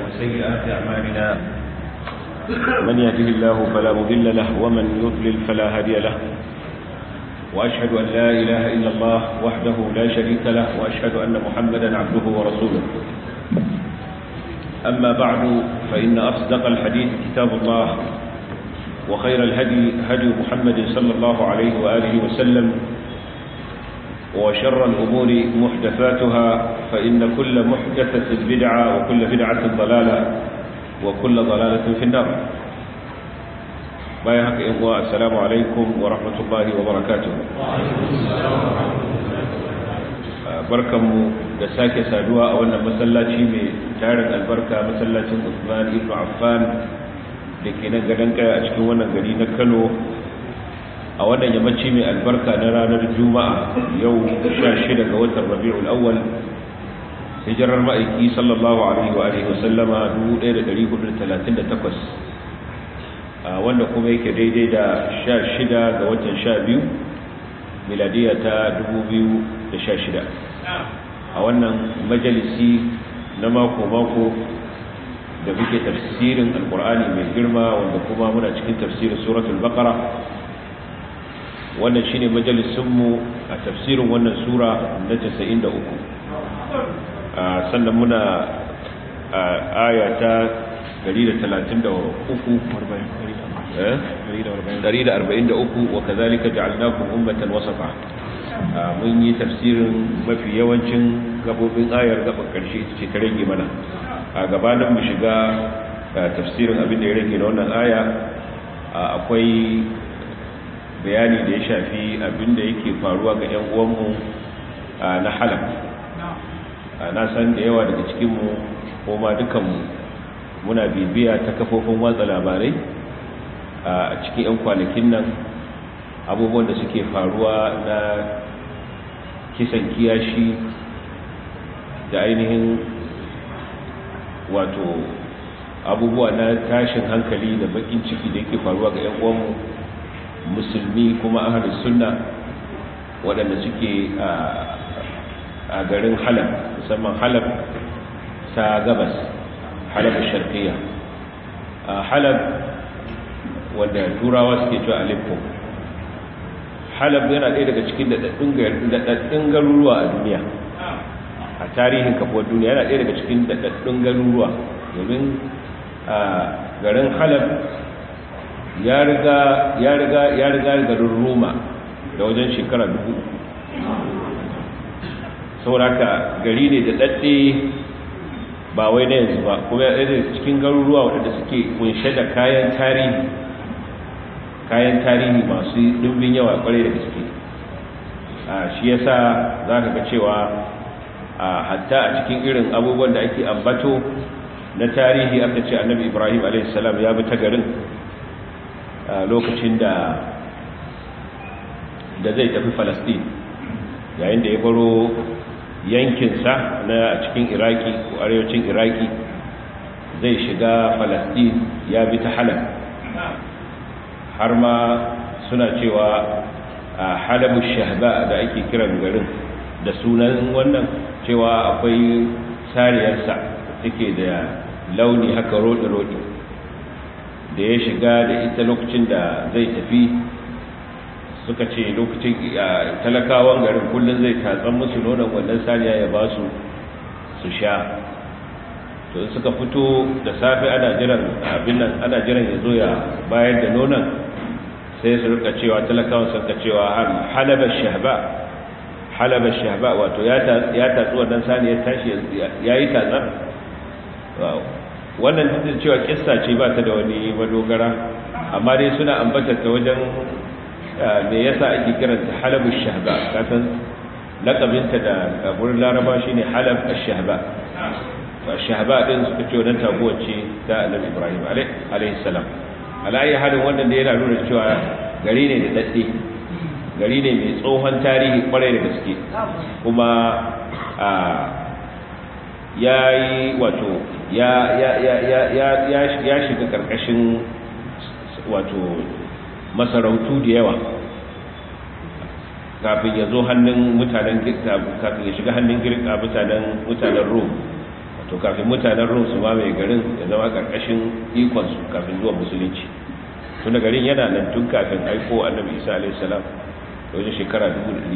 وسيئات أعمالنا من يهده الله فلا مضل له ومن يضلل فلا هادي له وأشهد أن لا إله إلا الله وحده لا شريك له وأشهد أن محمدا عبده ورسوله أما بعد فإن أصدق الحديث كتاب الله وخير الهدي هدي محمد صلى الله عليه وآله وسلم وشر الأمور محدثاتها فإن كل محدثة بدعة وكل بدعة ضلالة وكل ضلالة في النار بايهك إخوة السلام عليكم ورحمة الله وبركاته barkanmu da sake saduwa a wannan masallaci mai tarin albarka masallacin Usman ibn Affan da ke nan gadon kaya a cikin wannan gari na Kano a wannan yammaci mai albarka na ranar Juma'a yau 16 ga watan Rabiul Awwal hijirar ma'aiki sallallahu alaihi wa alihi wasallama 1438 wanda kuma yake daidai da 16 ga watan 12 miladiya ta 2016 a wannan majalisi na mako-mako da muke tafsirin alkur'ani mai girma wanda kuma muna cikin tafsirin suratul baqara wannan shine majalisunmu a tafsirin wannan sura na 93 sannan muna a aya ta 133 wa kazalika ja'alnakum ummatan wasafa mun yi tafsirin mafi yawancin gabobin ayar gaban karshe ce ta rage mana a gabanin mu shiga tafsirin abin da ya rage na wannan aya akwai bayani da ya shafi abin da yake faruwa ga 'yan uwanmu na halab na san da yawa daga cikinmu ko ma dukanmu muna bibiya ta kafofin watsa labarai a cikin 'yan kwanakin nan abubuwan da suke faruwa na kisan kiyashi da ainihin wato abubuwa na tashin hankali da bakin ciki da yake faruwa ga 'yan uwanmu musulmi kuma ahalus sunna waɗanda suke a garin halab musamman halab ta gabas halab sharqiyya halab wanda turawa suke cewa aleppo halab yana ɗaya daga cikin daɗaɗɗun garuruwa a duniya a tarihin kafuwar duniya yana ɗaya daga cikin daɗaɗɗun garuruwa domin garin halab ya riga ya riga ya riga garin roma da wajen shekara dubu sauraka gari ne da daɗe ba wai na yanzu ba kuma ya ɗaya cikin garuruwa waɗanda suke kunshe da kayan tarihi kayan tarihi masu ɗumbin yawa ƙwarai da gaske shi yasa za ka ga cewa hatta a cikin irin abubuwan da ake ambato na tarihi aka ce annabi ibrahim a.s. ya bi ta garin lokacin da da zai tafi falastin yayin da ya baro yankinsa na cikin iraki ko arewacin iraki zai shiga falastin ya bi ta halab har ma suna cewa a halabu shahba da ake kiran garin da sunan wannan cewa akwai sariyarsa take da launi haka rodi-rodi da ya shiga da ita lokacin da zai tafi suka ce lokacin talakawan garin kullum zai tatsan musu nonon wannan saniya ya ba su su sha to suka fito da safe ana jiran abin nan ana jiran ya zo ya bayar da nonon sai su rika cewa talakawan suka cewa halabar shahba halabar shahba wato ya tatsu wannan saniya tashi ya yi tatsar wannan duk da cewa kissa ce ba ta da wani madogara amma dai suna ambata ta wajen me yasa ake kiranta halabu shahba kasan lakabinta da gurin laraba shine halab ash-shahba to ash-shahba din suka ce wannan taguwar ce ta annabi ibrahim alaihi salam alayi halin wannan da yana nuna cewa gari ne da dadde gari ne mai tsohon tarihi kwarai da gaske kuma ya yi wato ya shiga karkashin wato masarautu da yawa kafin ya zo hannun mutanen kafin ya shiga hannun girka mutanen mutanen rom to kafin mutanen rum su mamaye garin ya zama karkashin ikonsu kafin zuwa musulunci tun da garin yana nan tun kafin aiko annabi isa alaihi salam da wajen shekara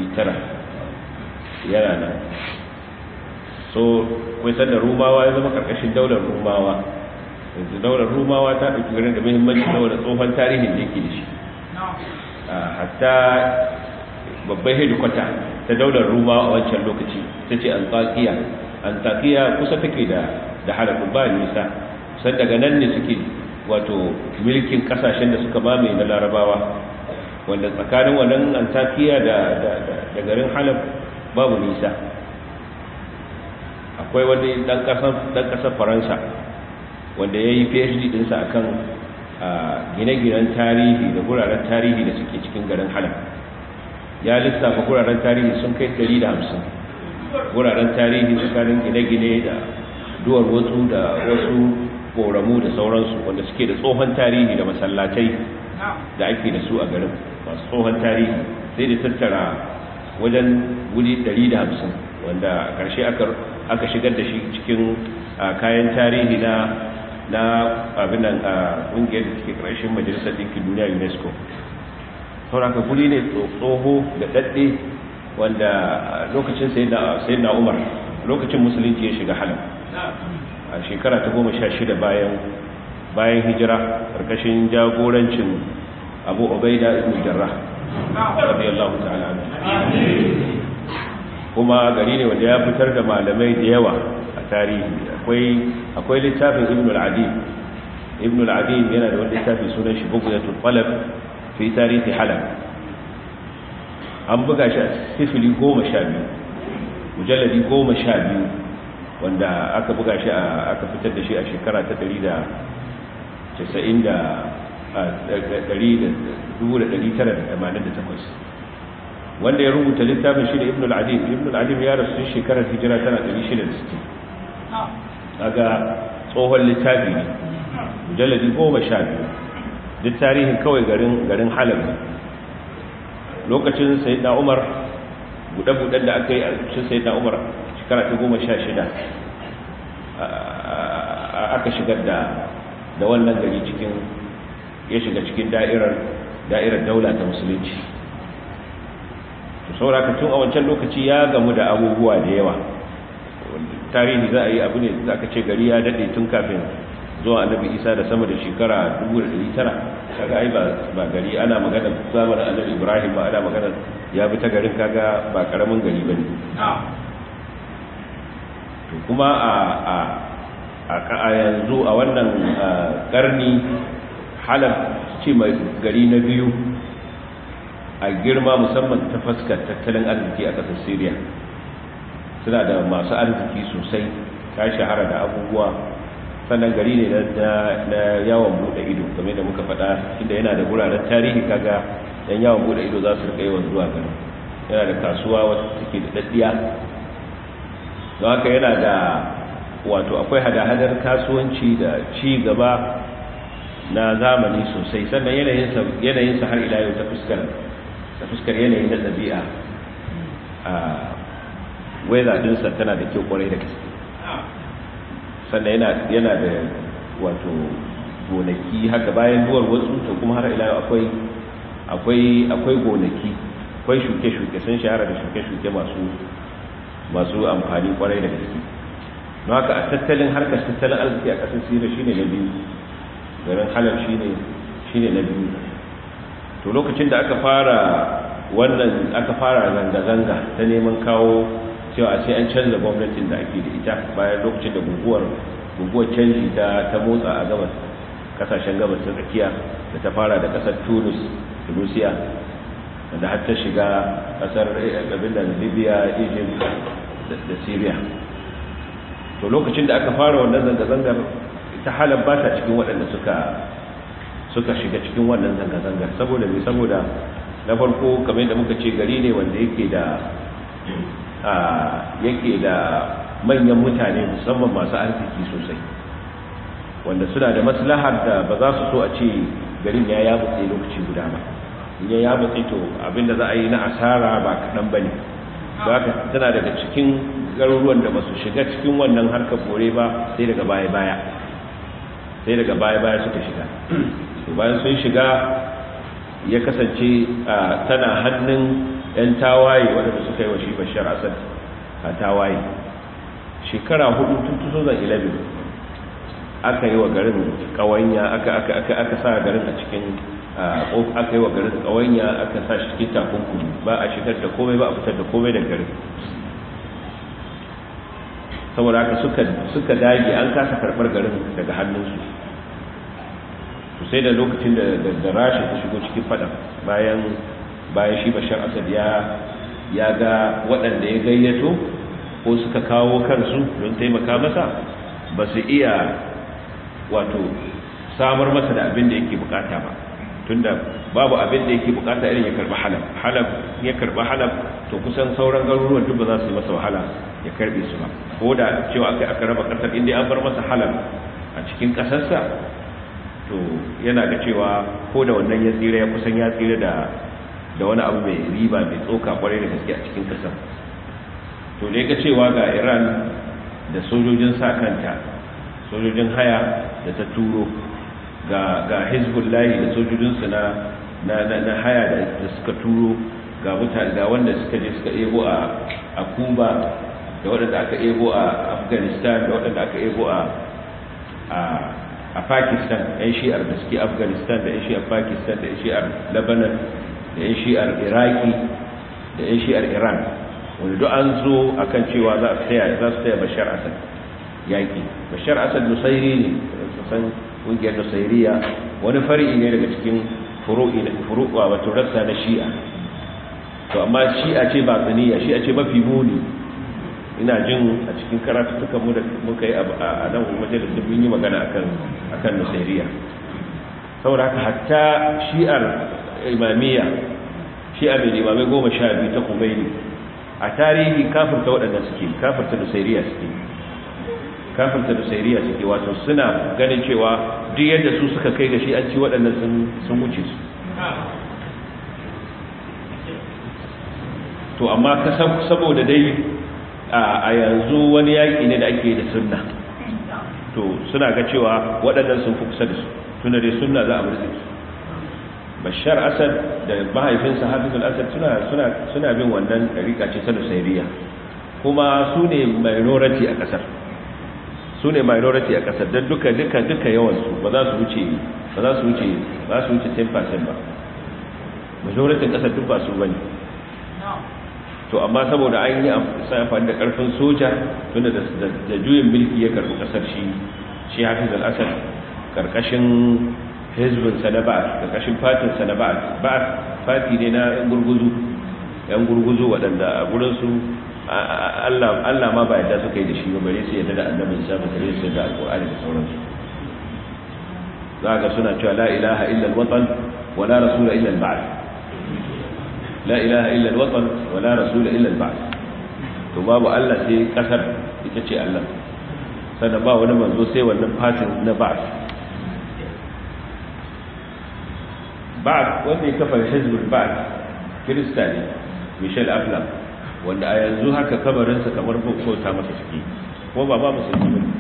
1900 yana nan so kwai sanda rumawa ya zama karkashin daular rumawa yanzu daular rumawa ta ɗauki garin da muhimmanci saboda tsohon tarihin da yake da shi hatta babban hedikwata ta daular rumawa a wancan lokaci ta ce antakiya antakiya kusa take da da halakun ba nisa san daga nan ne suke wato milkin kasashen da suka mamaye na larabawa wanda tsakanin wannan antakiya da da garin halab babu nisa akwai wani dan kasar faransa wanda ya yi phd dinsa akan gine-ginen tarihi da guraren tarihi da suke cikin garin halab ya lissafa guraren tarihi sun kai 150 guraren tarihi tsakanin gine-gine da duwar wasu da wasu koramu da sauransu wanda suke da tsohon tarihi da masallatai da ake da su a garin masu tsohon tarihi sai da tattara wajen wuri 150 wanda a ƙarshe aka shigar da shi cikin kayan tarihi na na abinan a ƙungiyar da suke ƙarshen majalisar ɗinkin duniya unesco sauraka guri ne tsoho da ɗaɗɗe wanda lokacin sai na umar lokacin musulunci ya shiga halin a shekara ta goma sha shida bayan bayan hijira ƙarƙashin jagorancin abu obaida ibn jarrah radiyallahu ta'ala kuma gari ne wanda ya fitar da malamai da yawa a tarihi akwai akwai littafin ibn al-adib ibn al-adib yana da wani littafi sunan shi bughyatul qalb fi tarihi halab an buga shi a sifili goma sha biyu mujalladi goma sha biyu wanda aka buga shi aka fitar da shi a shekara ta ɗari da casa'in da takwas wanda ya rubuta littafin shi da ibn al-adim ibn al-adim ya rasu shekarar hijira tana 660 daga tsohon littafi ne mujalladi goma sha biyu duk tarihin kawai garin garin halab lokacin sayyidina umar buɗe-buɗen da aka yi a cikin sayyidina umar shekara ta goma sha shida aka shigar da da wannan gari cikin ya shiga cikin da'irar da'irar daula ta musulunci to sauraka tun a wancan lokaci ya gamu da abubuwa da yawa tarihi za a yi abu ne za ka ce gari ya daɗe tun kafin zuwa annabi isa da sama da shekara 1900 kaga ai ba gari ana magana zamanin annabi ibrahim ba ana magana ya bi ta garin kaga ba karamin gari ba ne to kuma a a yanzu a wannan karni halab ce mai gari na biyu a girma musamman ta fuskar tattalin arziki a ƙasar syria suna da masu arziki sosai ta shahara da abubuwa sannan gari ne na yawon bude ido game da muka faɗa inda yana da guraren tarihi kaga yan yawon bude ido za su rika yawan zuwa gari yana da kasuwa wata take da daddiya don haka yana da wato akwai hada-hadar kasuwanci da ci gaba na zamani sosai sannan yanayinsa har ila yau ta fuskar ta fuskar yanayin da ɗabi'a a weather dinsa tana da kyau kwarai da gaske sannan yana da wato gonaki haka bayan duwar wasu to kuma har ila akwai akwai akwai gonaki akwai shuke-shuke sun shahara da shuke-shuke masu masu amfani kwarai da gaske don haka a tattalin harkar tattalin arziki a ƙasar sira shine na biyu garin halar shine shine na biyu to lokacin da aka fara wannan aka fara zanga-zanga ta neman kawo cewa sai an canza gwamnatin da ake da ita bayan lokacin da guguwar guguwar canji ta ta motsa a gabas kasashen gabas ta tsakiya da ta fara da kasar Tunis Tunisia da har ta shiga kasar abin da Libya Egypt da Syria to lokacin da aka fara wannan zanga-zangar ta halar ba ta cikin waɗanda suka suka shiga cikin wannan zanga-zangar saboda mai saboda na farko kamar da muka ce gari ne wanda yake da yake da manyan mutane musamman masu arziki sosai wanda suna da maslahar da ba za su so a ce garin ya ya mutse lokaci guda ba idan ya mutse to abinda za a yi na asara ba kaɗan ba ne da haka tana daga cikin garuruwan da ba su shiga cikin wannan harkar bore ba sai daga baya-baya sai daga baya-baya suka shiga bayan sun shiga ya kasance tana hannun 'yan tawaye waɗanda suka yi wa shi bashar asad a tawaye shekara hudu tun 2011 aka yi wa garin kawanya aka sa garin a cikin aka yi wa garin kawanya aka sa shi cikin takunkumi ba a shigar da komai ba a fitar da komai da garin saboda haka suka dage an kasa karɓar garin daga hannunsu to sai da lokacin da rasha ta shigo cikin fada bayan bayan shi bashar asad ya ya ga waɗanda ya gayyato ko suka kawo kansu don taimaka masa ba su iya wato samar masa da abin da yake bukata ba tunda babu abin da yake bukata irin ya karba halab halab ya karba halab to kusan sauran garuruwan duk ba za su yi masa wahala ya karbe su ba ko da cewa aka aka raba kasar inda an bar masa halab a cikin kasarsa to yana ga cewa ko da wannan ya tsira ya kusan ya tsira da da wani abu mai riba mai tsoka kwarai da gaske a cikin kasar to ne ga cewa ga Iran da sojojin sa kanta sojojin haya da ta turo ga ga Hezbollah da sojojinsu na na na haya da suka turo ga mutane ga wanda suka je suka ebo a a Cuba da waɗanda aka ebo a Afghanistan da waɗanda aka ebo a a a Pakistan yan shi'ar da suke Afghanistan da yan shi'ar Pakistan da yan shi'ar Lebanon da yan shi'ar Iraki da yan shi'ar Iran wanda duk an zo akan cewa za su taya za su taya Bashar Assad yaki Bashar Assad Nusairi ne san kungiyar Nusairiya wani fari'i ne daga cikin furu'i furu'a wato rassa na Shi'a to amma Shi'a ce ba tsaniya Shi'a ce mafi muni ina jin a cikin karatutukan mu da muka yi a nan majalisun mun yi magana akan akan Nusairiya saboda haka hatta Shi'ar imamiyya Shi'a mai limamai goma sha biyu ta Khomeini a tarihi kafirta waɗanda suke kafirta Nusairiya suke kafirta Nusairiya suke wato suna ganin cewa duk yadda su suka kai ga shi an ci waɗannan sun wuce su to amma saboda dai a yanzu wani yaƙi ne da ake da sunna to suna ga cewa waɗannan sun fi kusa da su tuna dai sunna za a murzi su bashar asad da mahaifinsa hafiz al-asad suna bin wannan ɗariƙa ce ta nusairiya kuma su ne minority a ƙasar su ne minority a ƙasar don duka duka duka yawansu ba za su wuce ba za su wuce ba su wuce 10% ba majority ƙasar duk ba su bane to amma saboda an yi amfani da ƙarfin soja tunda da juyin mulki ya karɓi ƙasar shi shi hafiz al-asad ƙarƙashin hezbinsa na ba'ad ƙarƙashin fatinsa na ba'ad ba'ad fati ne na yan gurguzu yan gurguzu waɗanda a gurinsu Allah ma ba yadda suka yi da shi ba bare su yadda da annabin sa ba bare su yadda alƙur'ani da sauransu za ga suna cewa la ilaha illa alwatan wa la rasula illa alba'd la ilaha illa alwatan wa la rasula illa alba'd to babu Allah sai kasar ita ce Allah sannan ba wani manzo sai wannan fatin na ba'd ba'd wanda ya kafa hizbul ba'd kirista ne Michel Aflam wanda a yanzu haka kabarinsa kamar bauta masa suke ko ba ba musulmi ba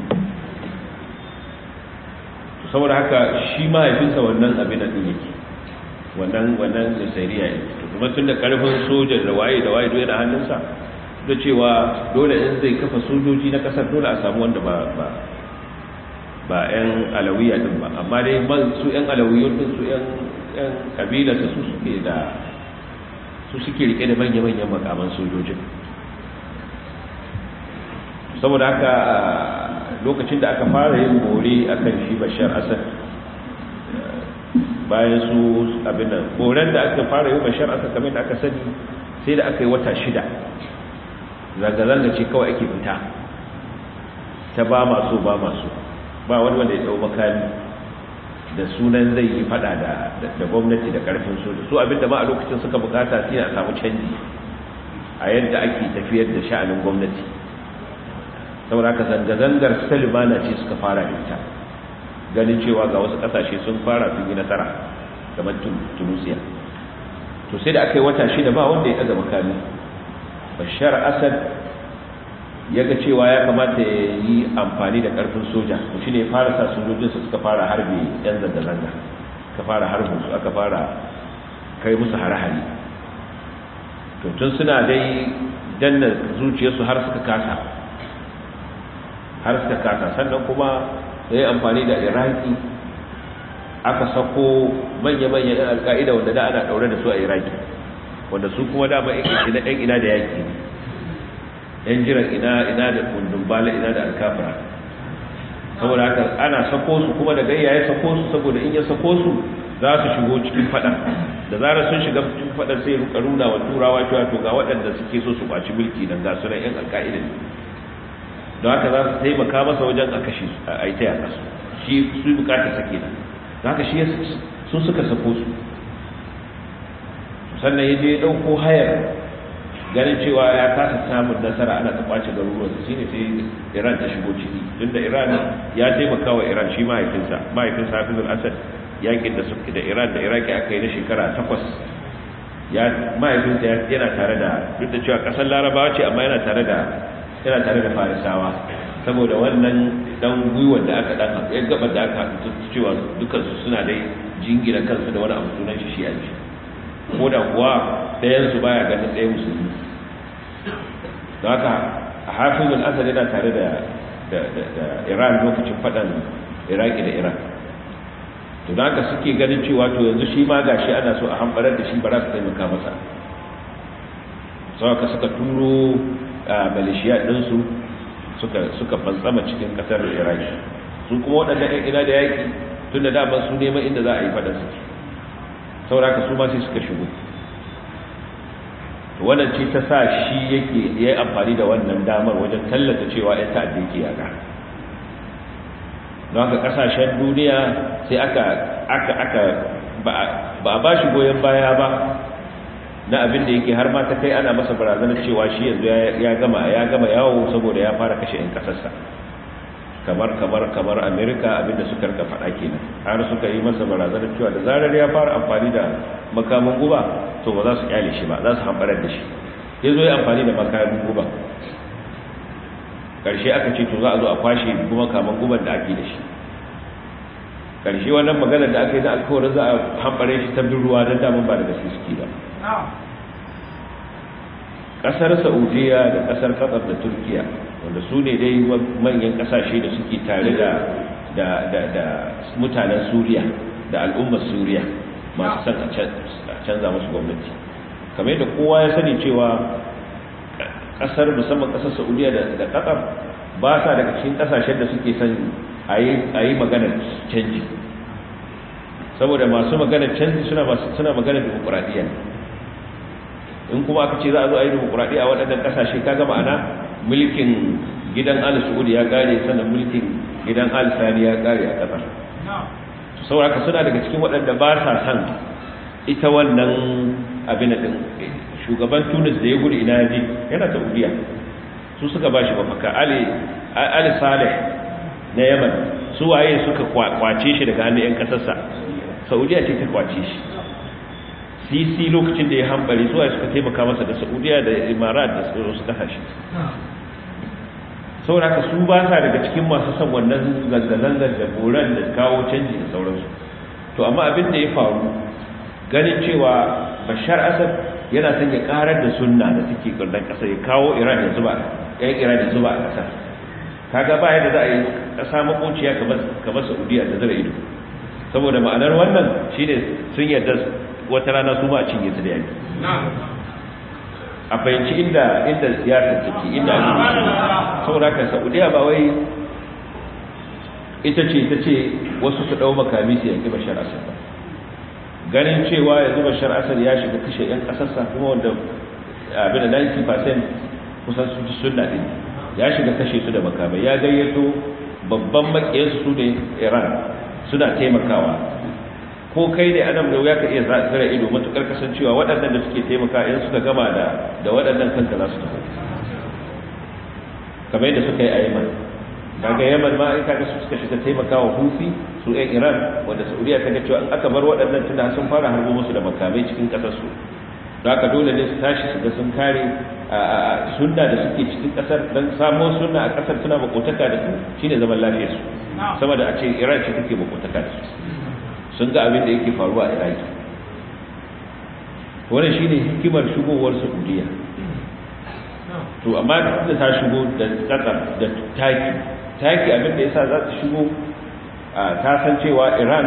saboda haka shi mahaifinsa wannan abin da ɗin yake wannan wannan nasairiya yake to kuma tun da ƙarfin sojan da waye da waye dole da hannunsa da cewa dole in zai kafa sojoji na ƙasar dole a samu wanda ba ba ba 'yan alawiya din ba amma dai su 'yan alawiyun din su 'yan kabila su suke da su suke rike da manya-manyan makaman sojojin saboda haka lokacin da aka fara yin bore a kan shi bashar asad bayan su abinan boren da aka fara yin bashar asad kamar da aka sani sai da aka yi wata shida zanga-zanga ce kawai ake fita ta ba masu ba masu ba wani wanda ya dau makami da sunan zai yi fada da gwamnati da karfin soja su abinda ma a lokacin suka bukata shi a samu canji a yadda ake tafiyar da sha'anin gwamnati saboda haka zanga-zangar salimana ce suka fara ita ganin cewa ga wasu kasashe sun fara sun yi nasara kamar tunisia to sai da aka yi wata shida ba wanda ya ɗaga makami bashar asad ya ga cewa ya kamata ya yi amfani da karfin soja to shi ne fara sa sojojinsa suka fara harbe yan zanga-zanga suka fara harbin su aka fara kai musu hare-hare to tun suna dai danna zuciyarsu har suka kasa har suka kasa sannan kuma ya yi amfani da iraki aka sako manya-manyan yan alka'ida wanda da ana daure da su a iraki wanda su kuma dama yan ina da yaki ne yan jiran ina ina da kundin bala ina da alkafira saboda haka ana sako su kuma da gayya ya sako su saboda in ya sako su za su shigo cikin fada da zarar sun shiga cikin fada sai ruka nuna wa turawa cewa to ga waɗanda suke so su kwaci mulki dan ga sunan yan alka'ida ne don haka za su taimaka masa wajen a kashe a yi ta yaka su shi su bukata sake nan don haka shi su suka sako su sannan ya je ya ɗauko hayar ganin cewa ya kasa samun nasara ana ta kwace garuruwansa shi ne sai iran ta shigo ciki tunda iran ya taimaka wa iran shi mahaifinsa mahaifinsa hafizul asad yakin da suke da iran da iraki aka yi na shekara takwas ya mahaifinsa yana tare da duk da cewa kasar larabawa ce amma yana tare da yana tare da farisawa saboda wannan dan gwiwar da aka dan ya gaba da aka haɗu cewa dukansu suna dai jingina kansu da wani abu sunan shi shi a ko da kuwa ɗayansu baya ganin ɗaya musulmi da haka a hafizul asad yana tare da iran lokacin faɗan iraki da iran to da haka suke ganin cewa to yanzu shi ma gashi ana so a hambarar da shi ba za su taimaka masa sau ka suka turo a malishiya ɗinsu suka fantsama cikin ƙasar iraki su kuma waɗanda ɗan ina da yaƙi tun da daman su neman inda za a yi faɗan suke sauraka su ma sai suka shigo wannan ce ta sa shi yake ya yi amfani da wannan damar wajen tallata cewa ya ta'adda yake yaga don haka kasashen duniya sai aka aka aka ba a ba shi goyon baya ba na abin da yake har ma ta kai ana masa barazanar cewa shi yanzu ya gama ya gama yawo saboda ya fara kashe 'yan kasarsa kamar kamar kamar amerika abinda suka rika faɗa kenan har suka yi masa barazanar cewa da zarar ya fara amfani da makamin guba to ba za su kyale shi ba za su hambarar da shi ya zo ya amfani da makamin guba ƙarshe aka ce to za a zo a kwashe kuma kaman guban da ake da shi ƙarshe wannan maganar da aka yi da alkawarin za a hambare shi ta ruwa don damun ba da gaske suke ba ƙasar saudiya da ƙasar qatar da turkiya wanda su ne dai manyan kasashe da suke tare da da mutanen suriya da al'ummar suriya masu son a canza musu gwamnati kamar yadda kowa ya sani cewa kasar musamman kasar saudiya da qatar ba sa daga cikin kasashen da suke son a yi maganar canji saboda masu maganar canji suna maganar demokuraɗiyya in kuma aka ce za a zo a yi demokuraɗiyya a waɗannan kasashe ka gama ana mulkin gidan al saud ya kare sannan mulkin gidan al sani ya kare a kasar saboda suna daga cikin waɗanda ba sa san ita wannan abin din shugaban tunis da ya gudu ina yaji yana saudiya su suka ba shi mafaka ali ali saleh na yaman su waye suka kwace shi daga hannun yan kasarsa saudiya ce ta kwace shi sisi lokacin da ya hambari zuwa suka taimaka masa da saudiya da imarat da su kasashe saboda haka su ba sa daga cikin masu son wannan zanga-zangar da boran da kawo canji da sauransu to amma abin da ya faru ganin cewa bashar asad yana son ya karar da sunna da take kallon kasa ya kawo iran ya zuba yan iran ya zuba a kasar kaga ba yadda za a yi kasa makociya kamar saudiya da zara ido saboda ma'anar wannan shine sun yarda wata rana su ma a cinye su da yaki a fahimci inda inda siyasar take inda saboda ka saudiya ba wai ita ce ita ce wasu su dau makami su yanki bashar asad ba ganin cewa yanzu bashar asad ya shiga kashe yan kasarsa kuma wanda abin da 90% kusan su ji sunna din ya shiga kashe su da makamai ya gayyato babban makiyarsu su ne iran suna taimakawa ko kai ne adam da ya ka iya zira ido matukar kasancewa waɗannan da suke taimaka in suka gama da da waɗannan kanka za su tafi kamar yadda suka yi a yaman kaga yaman ma in kaga su suka shiga taimakawa hufi su ɗan iran wanda saudiya ta ga cewa in aka bar waɗannan tunda sun fara harbo musu da makamai cikin ƙasar su da haka dole ne su tashi su ga sun kare sunna da suke cikin kasar don samo sunna a kasar suna makotaka da su shine zaman lafiyar su sama da a ce iran ce take makotaka da su sun ga abin da yake faruwa a iraki wannan shine hikimar shigowar saudiya to amma da ta shigo da kasar da taki taki abin da yasa za ta shigo ta san cewa iran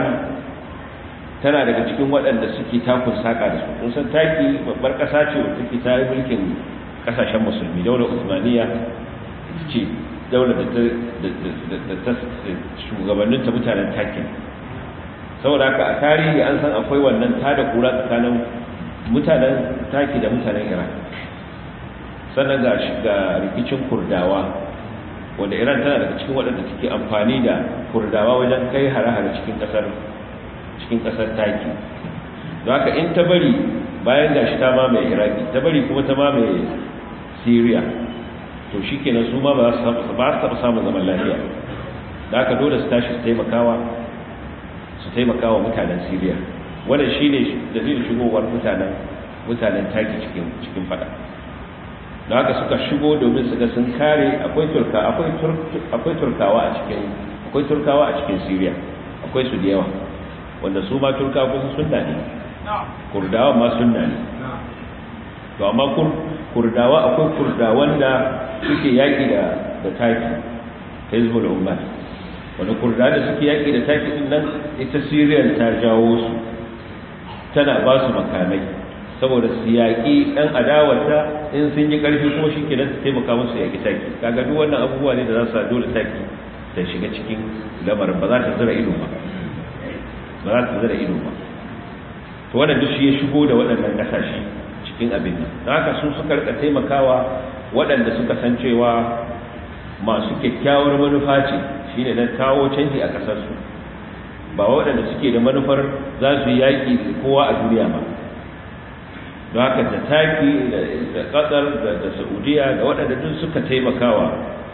tana daga cikin waɗanda suke takun saƙa da su kun san taki babbar ƙasa ce wadda take ta yi mulkin ƙasashen musulmi daular usmaniya ce daular da ta shugabanninta mutanen taki saboda haka a tarihi an san akwai wannan tada kura tsakanin mutanen taki da mutanen iran sannan ga rikicin kurdawa wanda iran tana daga cikin waɗanda suke amfani da kurdawa wajen kai hare-hare cikin ƙasar cikin ƙasar taki don haka in ta bari bayan gashi ta mamaye iraki ta bari kuma ta mamaye syria to shi kenan su ma ba su taɓa samun zaman lafiya da haka dole su tashi su taimakawa su taimakawa mutanen syria wannan shi ne da zai shigowar mutanen mutanen taki cikin cikin fada da haka suka shigo domin su ga sun kare akwai turka akwai turkawa a cikin akwai turkawa a cikin syria akwai su da yawa wanda su ma turka kusa sunna ne kurdawa ma sunna ne to amma kurdawa akwai kurdawan da suke yaƙi da da taki hezbollah umar wanda kurdawa da suke yaƙi da taki din nan ita syrian ta jawo su tana ba su makamai saboda su yaƙi ɗan adawarta in sun yi ƙarfi kuma shi kenan su taimaka musu yaƙi taki kaga duk wannan abubuwa ne da za su dole taki ta shiga cikin lamarin ba za ta zira ido ba ba za ta zira ido ba to wannan duk shi ya shigo da waɗannan ƙasashe cikin abin nan don haka su suka rika taimakawa waɗanda suka san cewa masu kyakkyawar manufa ce shine na kawo canji a ƙasarsu ba waɗanda suke da manufar za su yi yaƙi kowa a duniya ba don haka da taki da ƙasar da saudiya da waɗanda duk suka taimakawa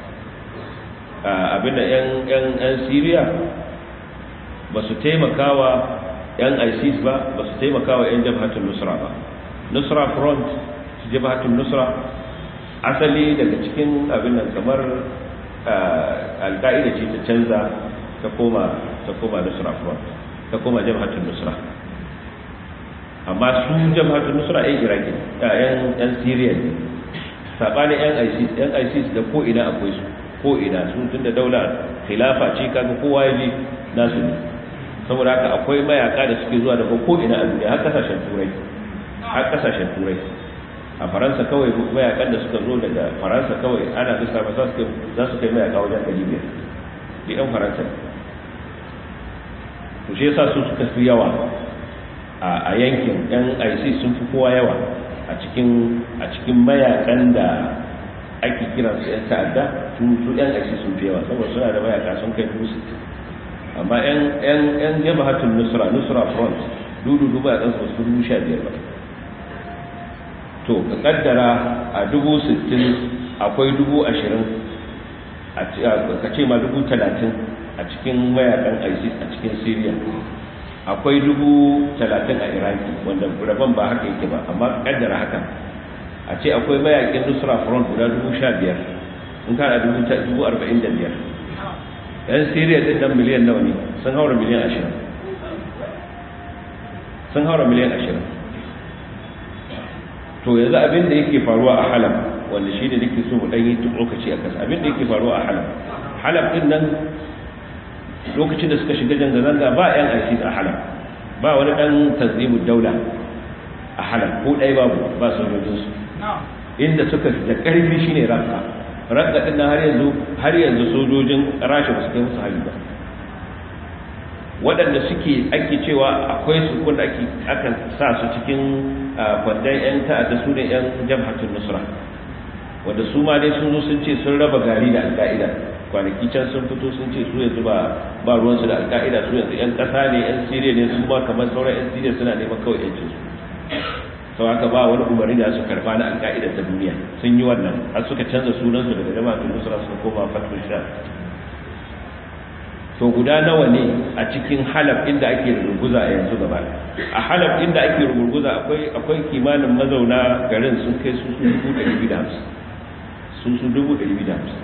abin da 'yan siriya ba su taimakawa 'yan isis ba ba su taimakawa 'yan jabhatun nusra ba nusra front jabhatun nusra asali daga cikin abin nan kamar alka'ida ce ta canza ta koma ta koma nusra front ta koma jabhatun nusra amma su jabhatun nusra 'yan iraki 'yan syria ne saɓanin 'yan isis 'yan isis da ko ina akwai su ko ina su tun da daula khilafa ce kaga kowa ya ji nasu ne saboda haka akwai mayaka da suke zuwa daga ko ina a duniya har kasashen turai har kasashen turai a faransa kawai mayakan da suka zo daga faransa kawai ana bisa ba za su kai mayaka wajen ɗari biyar da yan faransa to shi yasa su suka fi yawa a yankin yan isis sun fi kowa yawa a cikin a cikin mayakan da ake kira su yan ta'adda su su yan isis sun fi yawa saboda suna da mayaka sun kai dubu sittin amma yan yan yan jabhatul nusra nusra front dudu dubu a kansu su dubu sha biyar ba to ka kaddara a dubu sittin akwai dubu ashirin ka ce ma dubu talatin a cikin mayakan isis a cikin syria akwai dubu talatin a iraki wanda rabon ba haka yake ba amma kaddara haka a ce akwai mayakin nusra front guda dubu sha biyar in kana dubu arba'in da biyar yan syria din nan miliyan nawa ne sun haura miliyan ashirin sun haura miliyan ashirin to yanzu abin da yake faruwa a halab wanda shi ne nake so mu ɗan yi lokaci a kasa abin da yake faruwa a halab halab din nan lokacin da suka shiga zanga-zanga ba 'yan isis a halab ba wani ɗan tanzimu daula a halab ko ɗaya babu ba sojojinsu inda suka da ƙarfi shine ranka ranka din nan har yanzu har yanzu sojojin rasha ba su kai musu hali ba waɗanda suke ake cewa akwai su wanda ake akan sa su cikin kwandon 'yan ta'adda su ne 'yan jamhatun nusra wanda su ma dai sun zo sun ce sun raba gari da alka'ida kwanaki can sun fito sun ce su yanzu ba ba ruwansu da alka'ida su yanzu 'yan ƙasa ne 'yan siriya ne su ma kamar sauran 'yan siriya suna neman kawai 'yancin su sau haka ba wani umarni da su karba na alka'ida ta duniya sun yi wannan har suka canza sunansu daga jama'atun nusra suka koma fatul sha to guda nawa ne a cikin halab inda ake ruguza a yanzu gaba a halab inda ake rugurguza akwai akwai kimanin mazauna garin sun kai su su dubu ɗari biyu da hamsin su su dubu ɗari biyu da hamsin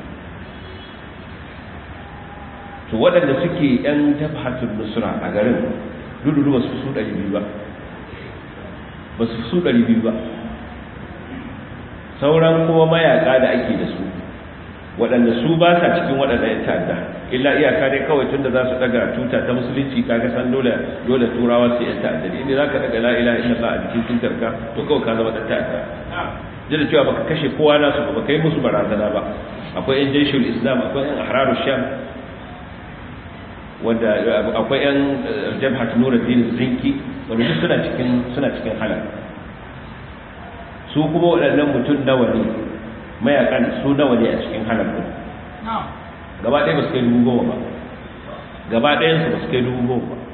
to waɗanda suke yan tabhatul nusra a garin dudu ba su su ɗari biyu ba ba su su ɗari biyu ba sauran kuma mayaka da ake da su waɗanda su ba sa cikin waɗanda ya ta'adda illa iyaka dai kawai tun da za su ɗaga tuta ta musulunci kaga san dole dole turawa su yan ta'adda ne inda za ka ɗaga la ilaha illallah a jikin tutar ka to kawai ka zama ɗan ta'adda duk da cewa baka kashe kowa nasu ba baka yi musu barazana ba akwai yan jaishul islam akwai yan ahraru sham wanda akwai yan jabhat nuruddin zinki wanda duk suna cikin suna cikin halal su kuma waɗannan mutum nawa ne mayakan su nawa ne a cikin halal ɗin gaba ɗaya ba su kai dubu goma ba gaba ɗayansu ba su kai dubu goma ba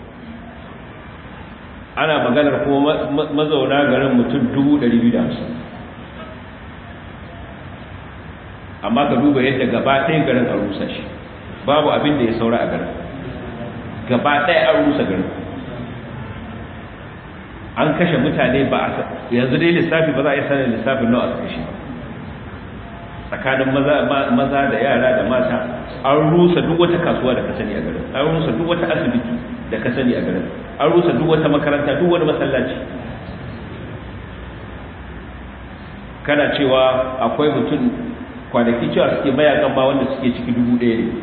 ana maganar kuma mazauna garin mutum dubu ɗari biyu da hamsin amma ka duba yadda gaba ɗaya garin a rusa shi babu abin da ya saura a garin gaba ɗaya an rusa garin an kashe mutane ba a yanzu dai lissafi ba za a yi sanin lissafin nawa aka kashe tsakanin maza da yara da mata an rusa duk wata kasuwa da ka sani a garin an rusa duk wata asibiti da ka sani a garin an rusa duk wata makaranta duk wani masallaci kana cewa akwai mutum kwanaki cewa suke mayakan ba wanda suke ciki dubu ɗaya ne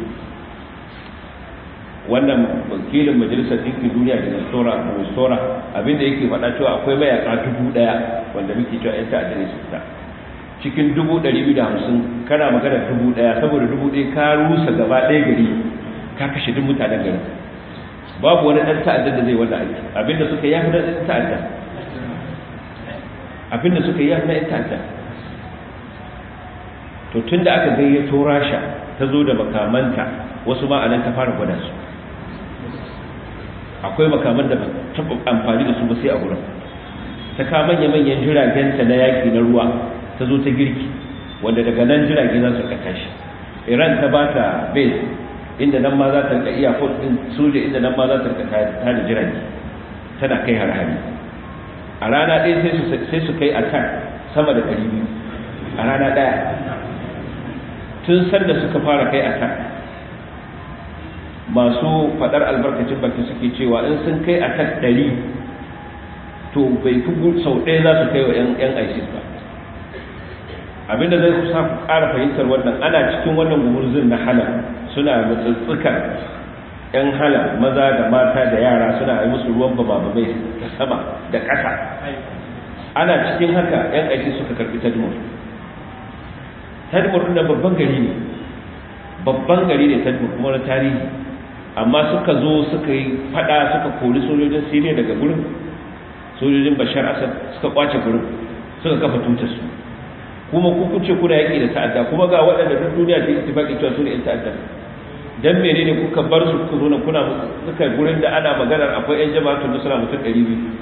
wannan wakilin majalisar ɗinkin duniya da nasora nasora abinda yake faɗa cewa akwai mayaka dubu ɗaya wanda muke cewa yan ta'adda ne su fita cikin dubu ɗari biyu da hamsin kana magana dubu ɗaya saboda dubu ɗaya ka rusa gaba ɗaya gari ka kashe duk mutanen gari babu wani ɗan ta'adda da zai wanda aiki abinda suka yi yafi na ɗan ta'adda abinda suka yi yafi na ɗan ta'adda to tun da aka gayyato rasha ta zo da makamanta wasu ma anan ta fara gwada su akwai makaman da ba taɓa amfani da su ba sai a wurin ta ka manya-manyan jiragenta na yaƙi na ruwa ta zo ta girki wanda daga nan jirage za su kaka shi iran ta ba ta base inda nan ma za ta rika iya din soja inda nan ma za ta rika ta da jirage tana kai har-hari a rana ɗaya sai su kai attack sama da ɗari biyu a rana ɗaya tun sanda suka fara kai attack masu faɗar albarkacin baki suke cewa in sun kai attack ɗari to bai fi sau ɗaya za su kai wa 'yan isis ba abinda zai kusa ku ƙara fahimtar wannan ana cikin wannan gumurzun na halal suna mutsutsukan yan halal maza da mata da yara suna yi musu ruwan bama mai ta sama da ƙasa ana cikin haka yan aiki suka karɓi tadmur tadmur ɗin babban gari ne babban gari ne tadmur kuma na tarihi amma suka zo suka yi fada suka kori sojojin siriya daga gurin sojojin bashar asad suka kwace gurin suka kafa tutar su kuma ku kuce kuna yaki da ta'adda kuma ga waɗanda duk duniya ta ittifaqi cewa su ne yan ta'adda dan menene kuka bar su kuka zo nan kuna suka gurin da ana maganar akwai yan jama'atu nusra mutum 200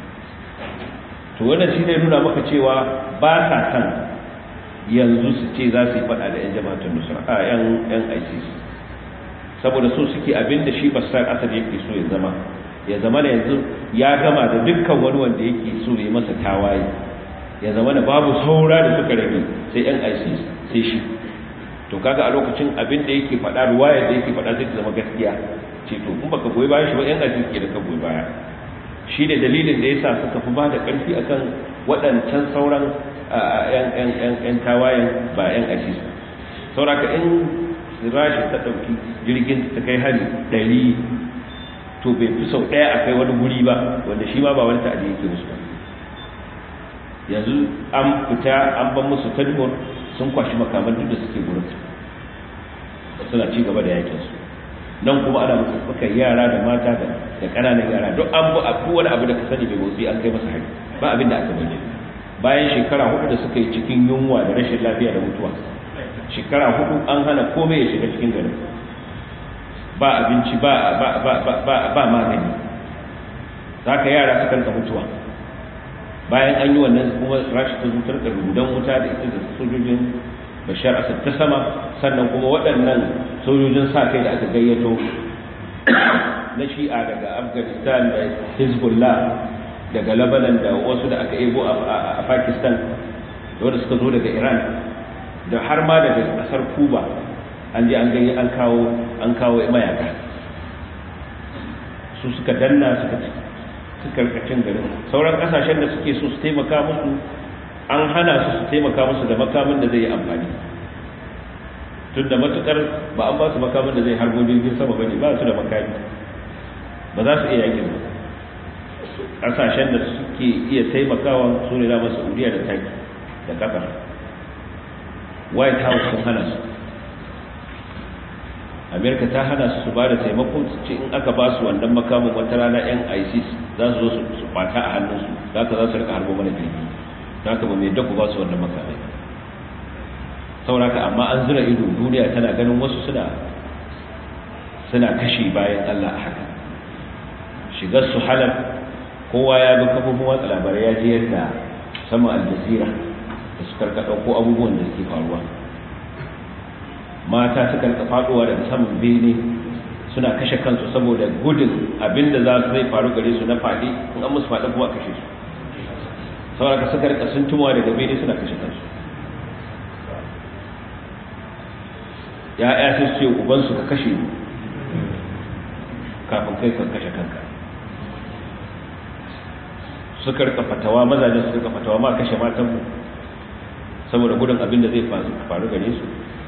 to wannan shi ne nuna maka cewa ba sa san yanzu su ce za su yi faɗa da yan jama'atu nusra a yan yan ISIS saboda so suke abinda shi basar asad yake so ya zama ya zama da yanzu ya gama da dukkan wani wanda yake so ya masa tawaye ya zama da babu saura da suka rage sai yan isis sai shi to kaga a lokacin abin da yake faɗa ruwaya da yake faɗa zai zama gaskiya ce to in baka goyi bayan shi ba yan isis ke da ka goyi baya shi ne dalilin da yasa suka fi ba da ƙarfi akan waɗancan sauran yan yan yan yan tawayen ba yan isis sauraka in rashi ta ɗauki jirgin ta kai hari ɗari to bai fi sau ɗaya a kai wani guri ba wanda shi ma ba wani ta'adi yake musu ba yanzu an fita an ban musu tadmur sun kwashi makaman duk da suke gurin suna ci gaba da yakin su nan kuma ana musu suka yara da mata da da ƙananan yara duk an bu abu wani abu da ka sani bai motsi an kai masa hari ba abin da aka bayyana bayan shekara hudu da suka yi cikin yunwa da rashin lafiya da mutuwa shekara hudu an hana komai ya shiga cikin garin ba abinci ba ba ba ba ba magani zaka yara suka rika mutuwa bayan an yi wannan kuma rashi ta zutar da rudan wuta da ita da sojojin bashar asad ta sama sannan kuma waɗannan sojojin sa kai da aka gayyato na shi'a daga afghanistan da hezbollah daga lebanon da wasu da aka ebo a pakistan da wanda suka zo daga iran da har ma daga kasar cuba an je an gani an kawo an kawo mayaka su suka danna suka suka rikacin garin sauran kasashen da suke so su taimaka musu an hana su su taimaka musu da makamin da zai yi amfani tun da matukar ba an ba su makamin da zai harbo jirgin sama bane ba su da makami ba za su iya yakin ba kasashen da suke iya taimakawa su ne dama saudiya da taki da qatar white house sun hana su amerika ta hana su su ba da taimako su ce in aka ba su wannan makamin wata rana yan isis za su zo su kwata a hannunsu za ka za su rika harbo mana jirgi za ka ba mai daku ba su wannan makamai sauraka amma an zura ido duniya tana ganin wasu suna suna kashi bayan allah a haka shigar su halar kowa ya ga kafofin watsa labarai ya ji yadda sama aljazira da su karka ɗauko abubuwan da suke faruwa mata suka rika faɗowa daga saman bene suna kashe kansu saboda gudun abinda za su zai faru gare su na faɗi in an musu faɗi kuma a kashe su saboda ka suka rika sun tumawa daga bene suna kashe kansu ya'ya sai su ce ubansu ka kashe ni kafin kai ka kashe kanka suka rika fatawa mazajen su rika fatawa ma kashe matan mu saboda gudun abin da zai faru gare su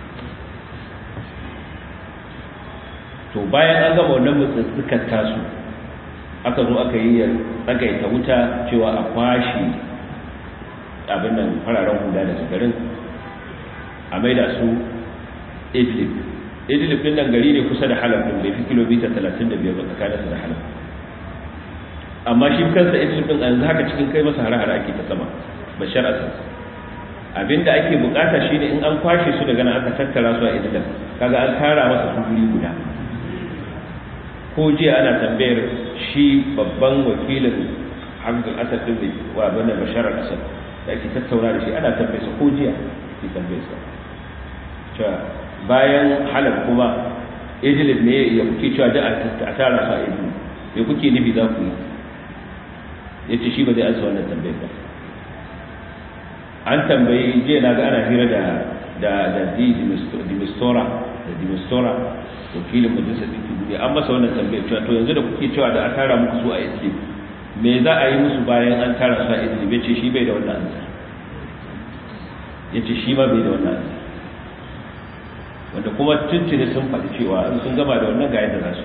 to bayan an gama wannan mutsutsukan tasu aka zo aka yi tsagaita wuta cewa a kwashi abin nan fararen hula da garin a maida su idlib idlib din nan gari ne kusa da halab din bai fi kilomita 35 ba tsakaninsa da halab amma shi kansa idlib din yanzu haka cikin kai masa hare-hare ake ta sama bashar asad abinda ake bukata shine in an kwashe su daga nan aka tattara su a idlib kaga an tara masa su guri guda ko jiya ana tambayar shi babban wakilin abdul asad din wa bana bashar asad da ake tattauna da shi ana tambayarsa ko jiya ke tambayarsa cewa bayan halab kuma idlib ne ya kuke cewa da a tara su a idlib me kuke nufi za ku yi ya ce shi ba zai ansa wannan tambayar ba an tambayi jiya na ga ana hira da da da dimistora da dimistora wakilin majalisar ɗinkin duniya an masa wannan tambayar cewa to yanzu da kuke cewa da a tara muku su a idlib me za a yi musu bayan an tara su a idlib ya ce shi bai da wannan ansa ya ce shi ma bai da wannan ansa wanda kuma tuntuni sun faɗi cewa in sun gama da wannan ga yadda za su